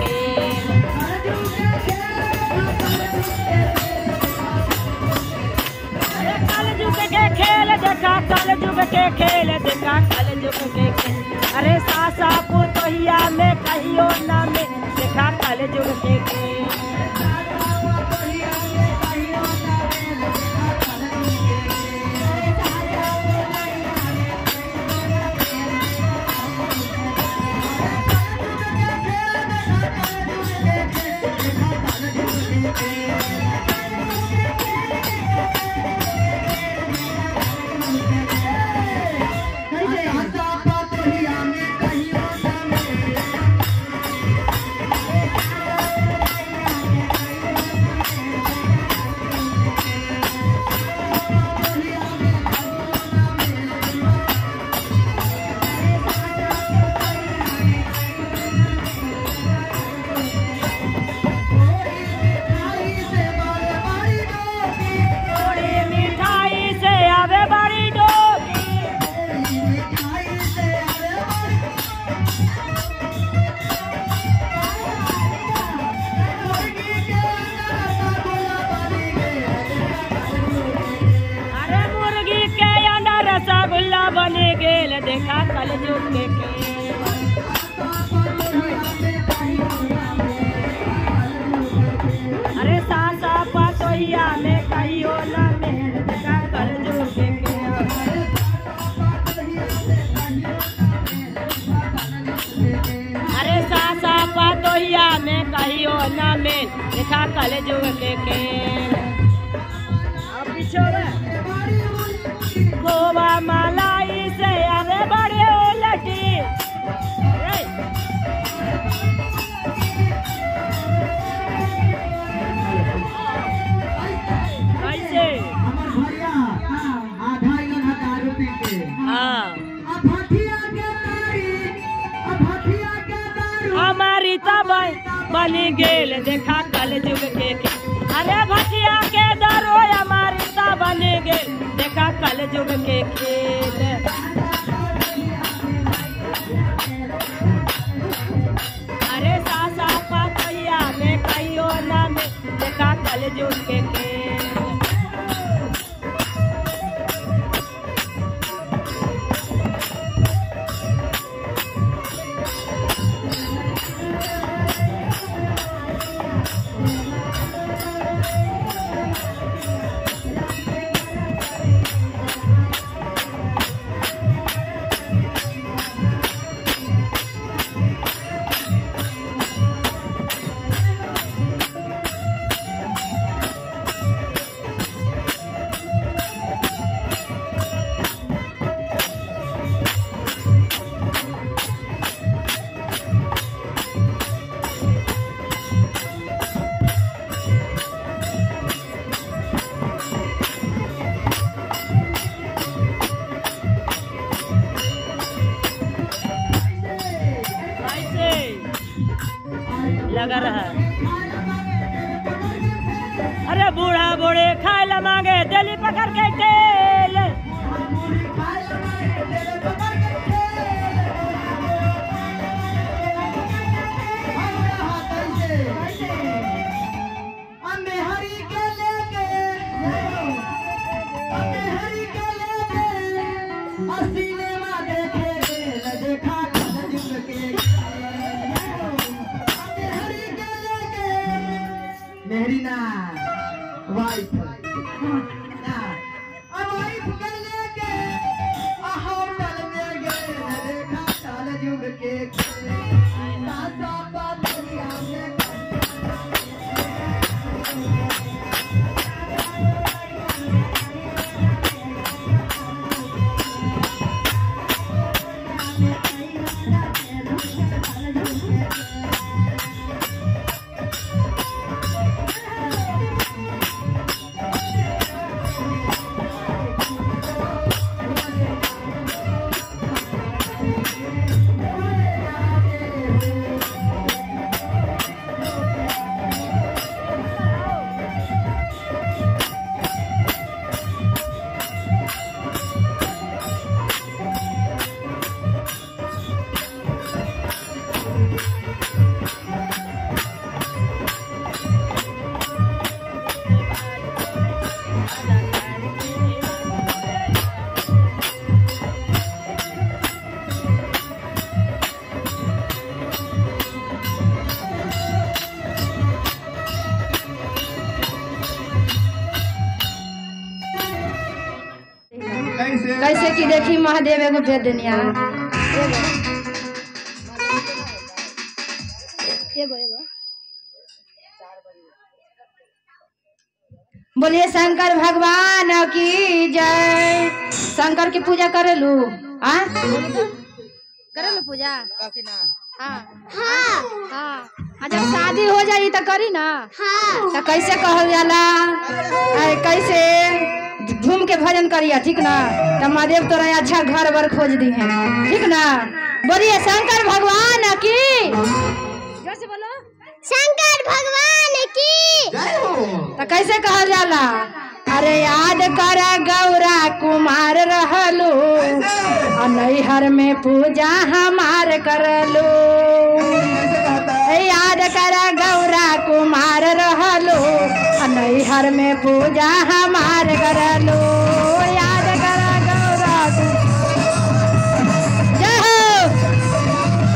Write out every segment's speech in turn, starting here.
खेल अरे कल जुग के खेल देखा कल जुग के खेल देखा कल जुग के खेल अरे सासा पुतोहिया में कहियो न में देखा कल जुग के खेल थोड़ी मिठाई से आवे बड़ी डोली अरे मुर्गी के अंडा रसगुल्ला बने गेल देखा कल जुग के खेल अरे सासा पतोहिया में कहियो न में देखा कल जुग के खेल अरे सासा पतोहिया में कहियो न में देखा कल जुग के खेल अब पिछोड़े गोवा मलाई से अरे बड़े लटी ए, कैसे हाँ हमारी तब बनी गेल देखा कल जुग के खेल अरे भटिया के दरो हमारी तब बनी गेल देखा कल जुग के खेल अरे सासा पतैया में कहियो न में देखा कल जुग के खेल कैसे लगा रहा अरे बूढ़ा बूढ़े खाए ला मांगे दिल्ली पकड़ के टेल मेरी ना वाइफ ना अब वाइफ के लेके आ होटल में गए न देखा काल जुग के सासा पातरिया में कैसे कि देखी महादेव एगो भेज देनिया एगो एगो एगो बोलिए शंकर भगवान की जय शंकर की पूजा करेलू आ करेलू पूजा हाँ हाँ हाँ आ जब शादी हो जाई तो करी ना तो कैसे कहल जाला ऐ, कैसे घूम के भजन करिया ठीक ना तो महादेव तोरा अच्छा घर बर खोज दी है ठीक ना बोलिए शंकर भगवान की जोर से बोलो शंकर भगवान की जय हो तो कैसे कहल जाला अरे याद कर गौरा कुमार रहलू आ नैहर में पूजा हमार करलू कैसे कहता है ए, याद कर गौरा कुमार रहलू आ नैहर में पूजा हमार करलू याद कर गौरा कु- जय हो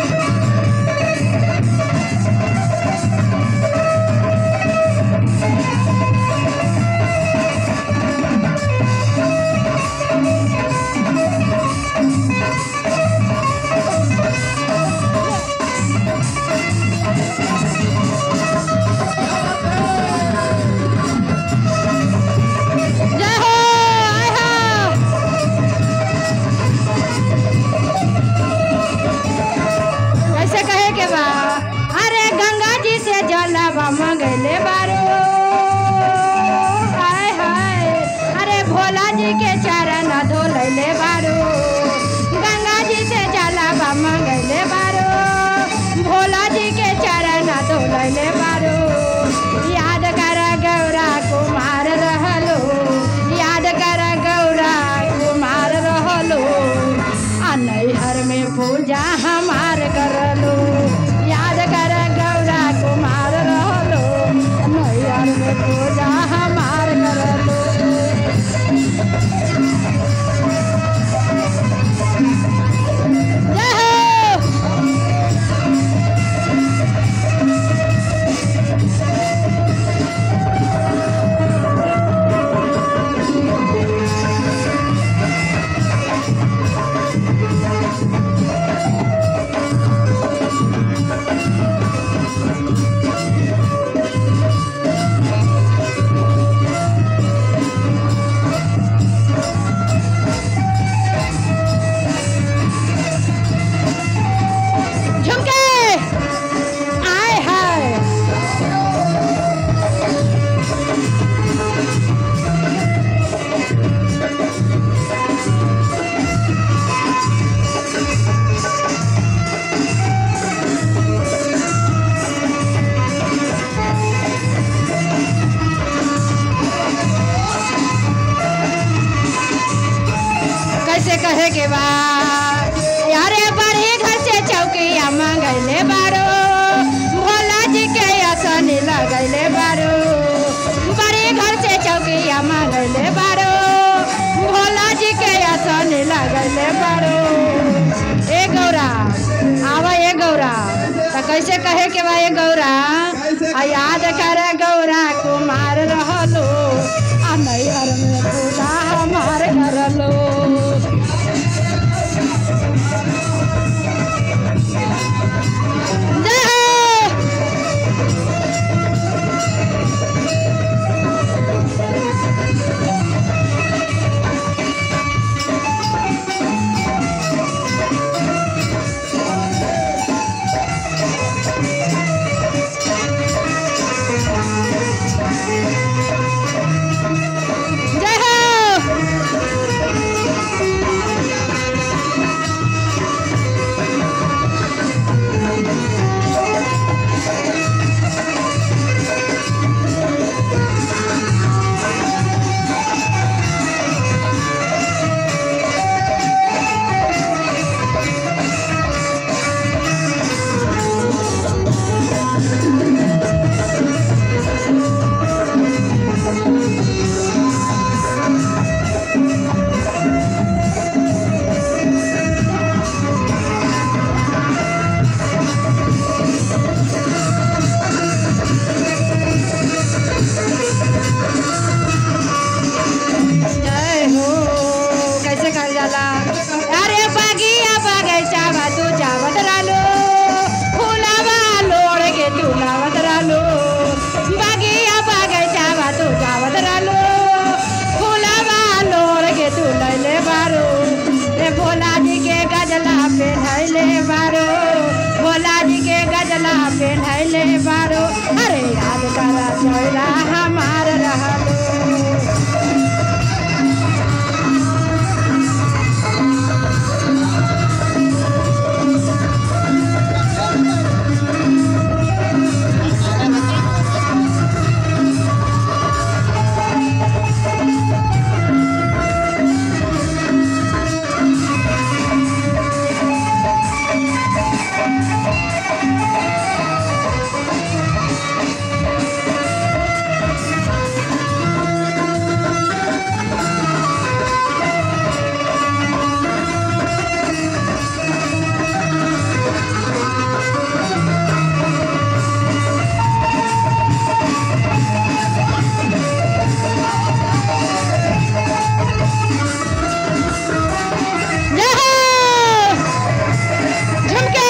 जय हो आय हो कैसे कहे के बा अरे गंगा जी से जलवा मंगले बारो हाय हाय अरे भोला जी के चरण धोलैले बारो गंगा जी से जलवा मंगले बारो भोला जी के चरण धोलैले बारो याद कर गौरा कुमार रहलो याद कर गौरा कुमार रहलो आ नैहर में पूजा हमार करलो याद कर गौरा कुमार रहलो नैहर में पूजा हमार करलो जय हो झुमके आय हाय कैसे कहे के बा यारे बड़े घर से चौकिया मंगैले बारो भोला जी के आसन लगैले बारो बड़े घर से चौकिया मंगैले बारो भोला जी के आसन लगैले बारो ए गौरा आवा ए गौरा तो कैसे कहे के बा ए गौरा आ याद कर गौरा कुमार रहलो आ नैहर में पूजा हमार करलो जय हो जय हो गौरा हमार रहलो जय हो झुमके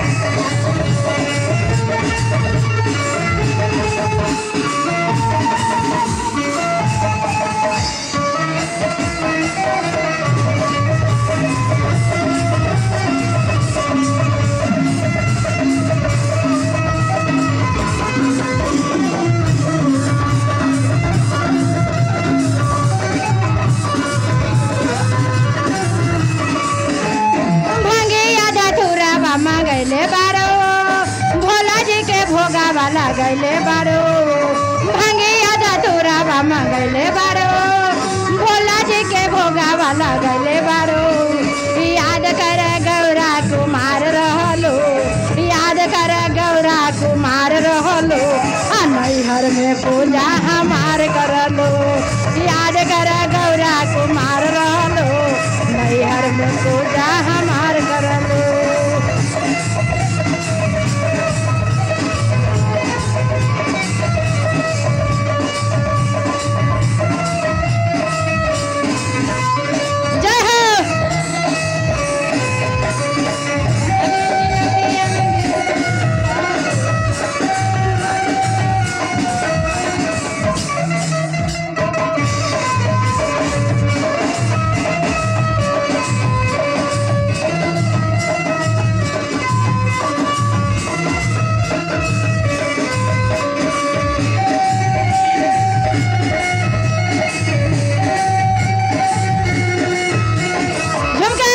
भांगे आधा थोड़ा बामा गैले बारो भोला जी के भोगा वाला गैले बारो भांगे आधा थोड़ा बामा गैले बारो भोला जी के भोगा वाला गैले बारो याद कर गौरा कुमार रहलो याद कर गौरा कुमार रहलो आ नैहर में पूजा हमार करलो याद कर गौरा कुमार रहलो नैहर में पूजा हमार करलो जय हो झुमके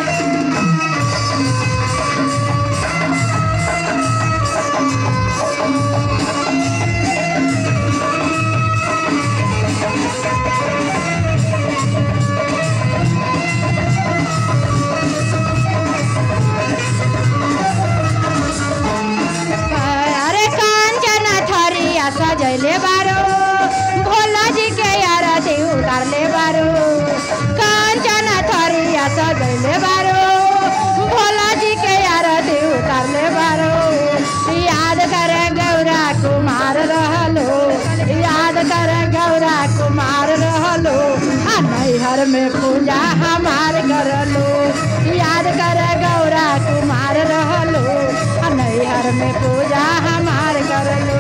अरे कांचन थरिया सजैले बारो भोला जी के आरती उतारले बारो कांचन थरिया सजैले बारो भोला जी के आरती उतारले बारो याद कर गौरा कुमार रहलो याद कर गौरा कुमार रहलो आ नैहर में पूजा हमार करलो याद कर गौरा कुमार रहलो आ नैहर में पूजा हमार करलो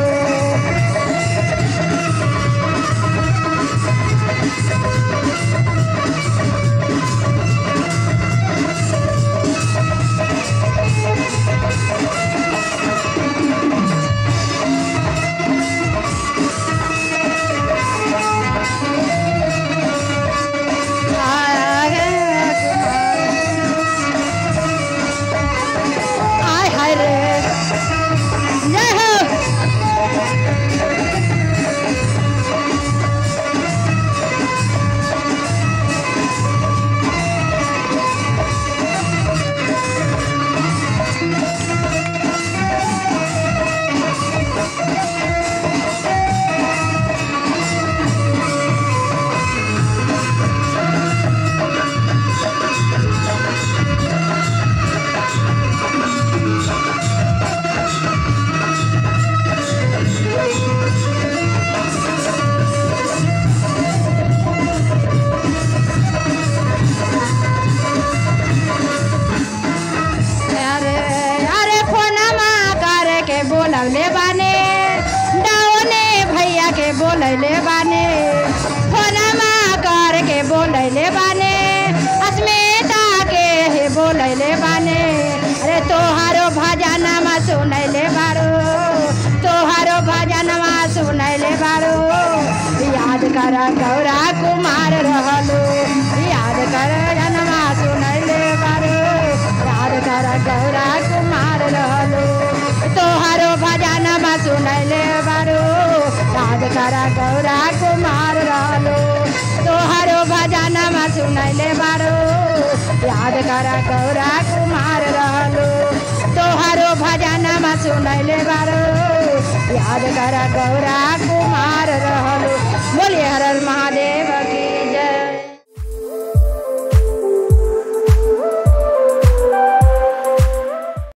आय हाय रे जय हो अरे अरे फोनमा करे के बोलवले बाने डाओने भैया के बोलैले बाने फोनमा कर के बोलैले बाने अस्मिता के हे बोलैले बाने अरे तोहारो भजनमा सुनैले बारो तोहारो भजनमा सुनैले बा कर गौरा कुमार रहलो याद कर जनमा सुनैले बारो याद कर गौरा कुमार रहलो तोहरो भजनमा सुनैले बारो याद कर गौरा कुमार रहलो तोहरो भजनमा सुनैले बारो याद कर गौरा कुमार रहलो तोहरो भजनमा सुनैले बारो याद कर गौरा कुमार रहलो बोलिए हर हर महादेव की